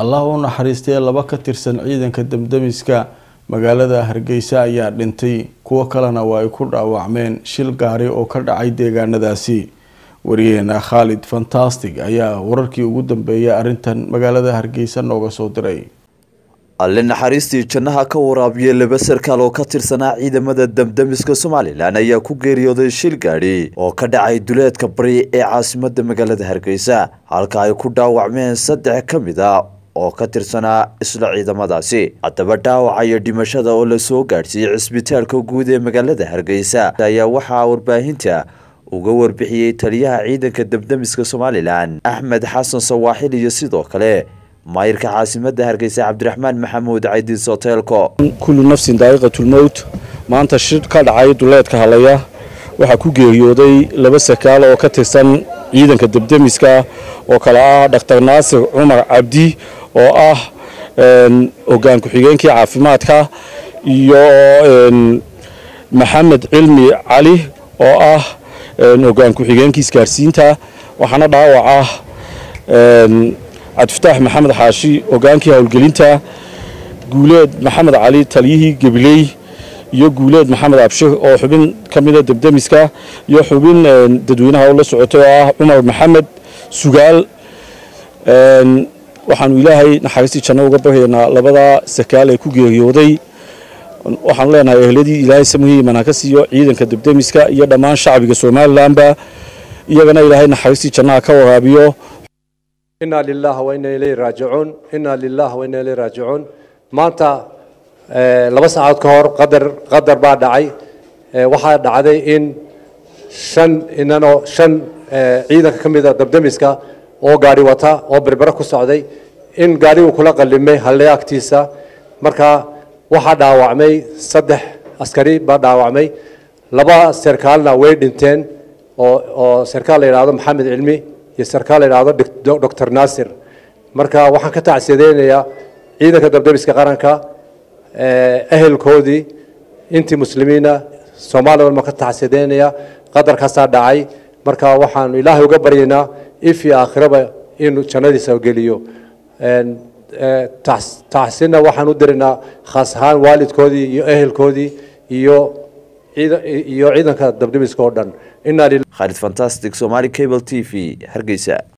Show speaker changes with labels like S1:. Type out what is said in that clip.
S1: allah u naxariistay laba ka tirsan ciidanka damdamiska magaalada hargeysa ayaa dhintay kuwo kalena waa ay ku dhaawacmeen shil gaari oo ka dhacay deegaanadaasi wariyaheena khaalid fantastic ayaa wararkii ugu dambeeyay arrintan magaalada hargeysa nooga soo diray
S2: alle naxariistii jannaha ka waraabiya laba sarkaal oo ka tirsanaa ciidamada damdamiska somalilan ayaa ku geeriyooday shil gaadhi oo ka dhacay duleedka bari ee caasimada magaalada hargeysa halka ay ku dhaawacmeen saddex ka mid a oo ka tirsanaa isla ciidamadaasi haddaba dhaawaca iyo dhimashada oo lasoo gaadhsiiyey cisbitaalka guud ee magaalada hargeysa ayaa waxaa warbaahinta uga warbixiyey taliyaha ciidanka damdamiska somalilan axmed xasan sawaaxil iyo sidoo kale maayirka caasimada hargeysa cabdiraxmaan maxamuud caydiis hoteelko
S3: kullu nafsin daa'iqatulmowt maanta shir ka dhacay duleedka halaya waxaa ku geeriyooday laba sakaal oo ka tirsan ciidanka debdemiska oo kale ah dhaktar naasir cumar cabdi oo ah hogaan ku-xigeenkii caafimaadka iyo maxamed cilmi cali oo ah hogaan ku-xigeenkii isgaarsiinta waxaana dhaawac ah cabdifataax maxamed xaashi hogaankii howlgelinta guuleed maxamed cali taliyihii gebiley iyo guuleed maxamed abshir oo xubin ka mida debdemiska iyo xubin dadweynaha oo la socotay oo ah cumar maxamed sugaal waxaanu ilaahay naxariistii janno uga baryaynaa labada sakaal ee ku geeriyooday waxaanu leenahay ehladii ilaahay samihii manaka siiyo ciidanka debdemiska iyo dhammaan shacbiga somalilanba iyagana ilaahay naxariistii jannaha ka waraabiyo
S4: inaa lilah waina ilayhi raajicuun inaa lilah waina ilayhi raajicuun maanta laba saacadood ka hor qadar qadar baa dhacay waxaa dhacday in shan inanoo shan ciidanka ka mida dabdemiska oo gaari wata oo berbere ku socday in gaarigu kula qallimay halle agtiisa marka waxaa dhaawacmay saddex askari baa dhaawacmay laba sarkaalna way dhinteen oo oo sarkaal la yidhaahdo maxamed cilmi iyo sarkaal la yidhaahdo doctor naasir marka waxaan ka tacsideynayaa ciidanka dabdemiska qaranka ehelkoodii intii muslimiina soomaaliya walma ka tacsideynaya qadarkaasaa dhacay marka waxaanu ilaahay uga baryaynaa if iyo aakhiraba inuu jannadiisa geliyo tacsina waxaan u diraynaa khaas ahaan waalidkoodii iyo ehelkoodii iyo iyo ciidanka dabdemiska oo dhan
S2: khaalid fantastic somali cable t v hargeysa